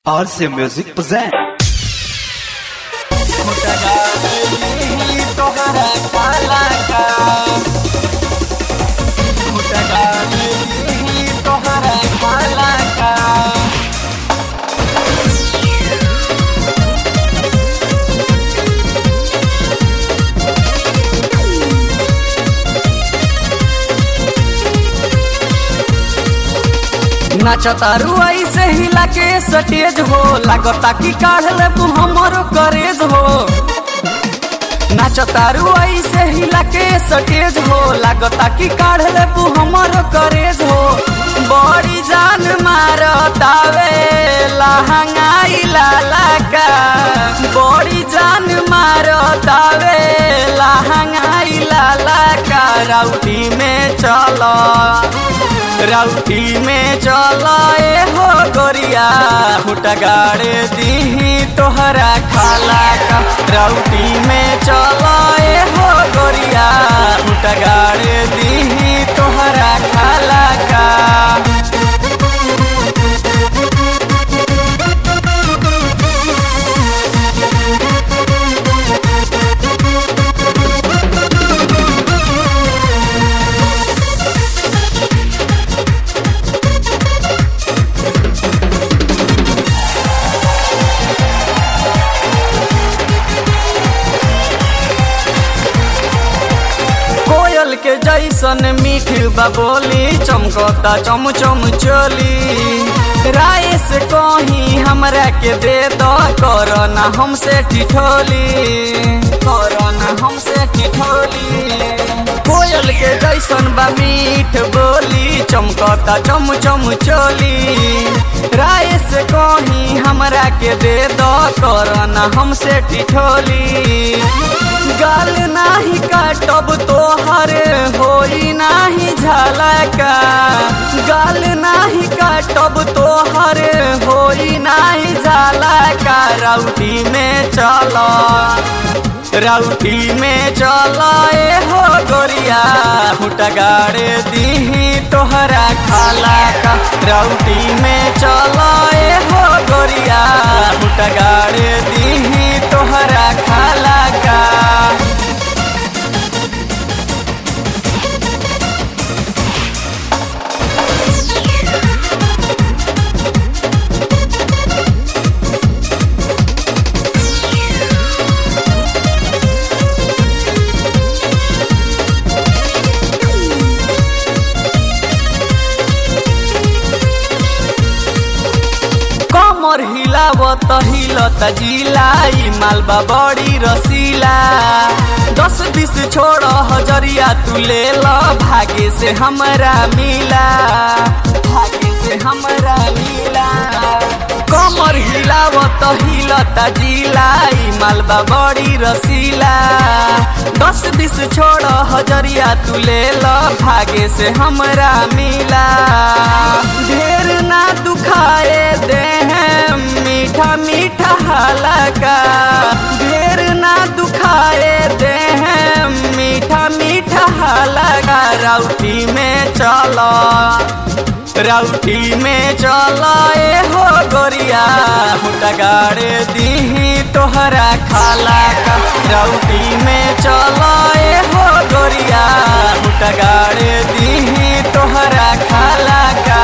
RC Music present. तोहरा काला का तोहरा काला का नाचतारू ऐसे हिला के सटेज हो लागता कि काढ़ ले तू हमरो करेज हो नाचतारू ऐसे हिला के सटेज हो लागता कि काढ़ ले तू हमरो करेज हो बड़ी जान मारतावे लहंगाई लाला का बड़ी जान मारतावे लहंगाई लाला का राउटी में चलो राउटी में चलाए हो गोरिया हुटा गाड़े दीही तोहरा खाला का राउटी में चलाए हो गोरिया हुटा गाड़े दीही तोहरा खाला का कोयल के जैसन मीठ बबोली चमकता चम चम चोली राय से कहीं हमरा के दे दो करना हमसे ठिठोली करना हमसे ठिठोली कोयल के जैसन बा मीठ बोली चमकता चम चम चोली राय से कहीं हमरा के दे दो करना हमसे ठिठोली गाल नाही काटब तोहर होई नाही झलका गाल नाही काटब तोहर होई नाही झलका राउटी में चलो राउटी में चलो ए हो गोरिया हुटा गाड़े दीही तोहरा खाला का राउटी में चलो ए हो गोरिया हुटा गाड़े दीही तोहरा खाला का कमर हिलावत हिलत जिलाई मालबा बड़ी रसीला दस बीस छोड़ हजरिया तू ले ल भागे से हमरा मिला भागे से हमरा मिला कमर हिलावत हिलत जिलाई मालबा बड़ी रसीला दस बीस छोड़ हजरिया तू ले ल भागे से हमरा मिला ढेर ना दुखाए दे हैं मीठा मीठा हलका ढेर ना दुखाए दे हैं मीठा मीठा हलका राउटी में चलो राउटी में चलो ए हो गोरिया हुटा गाड़े दीही तोहरा खाला का राउटी में चलो ए हो गोरिया हुटा गाड़े दीही तोहरा खाला का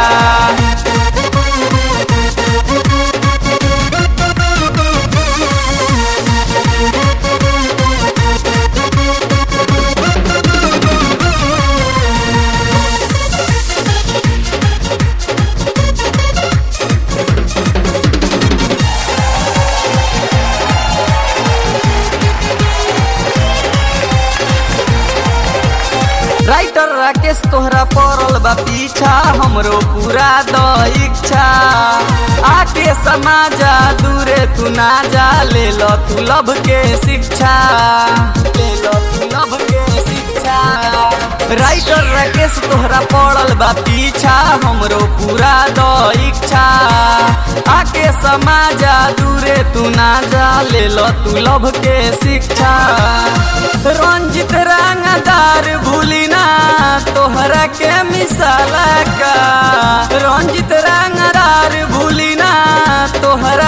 राइटर राकेश तोहरा पड़ल बा पीछा हमरो पूरा द इच्छा आके समाजा दूरे तू ना जा ले लो तू लब के शिक्षा ले लो तू लब के शिक्षा राइटर राकेश तोहरा पड़ल बा पीछा हमरो पूरा द इच्छा आके समाजा दूरे तू ना जा ले लो तू लब के शिक्षा रंजित रंगदार भूली ना तोहरा के मिसाला का रंजित रंगदार भूली ना तोहरा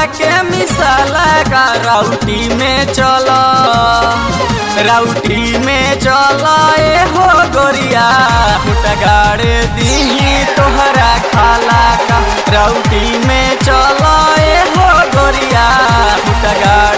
राउटी में चल राउटी में चल ए हो गोरिया फुटा गाड़े दी तोहरा खाला का राउटी में चल ए हो गोरिया फुटा गाड़े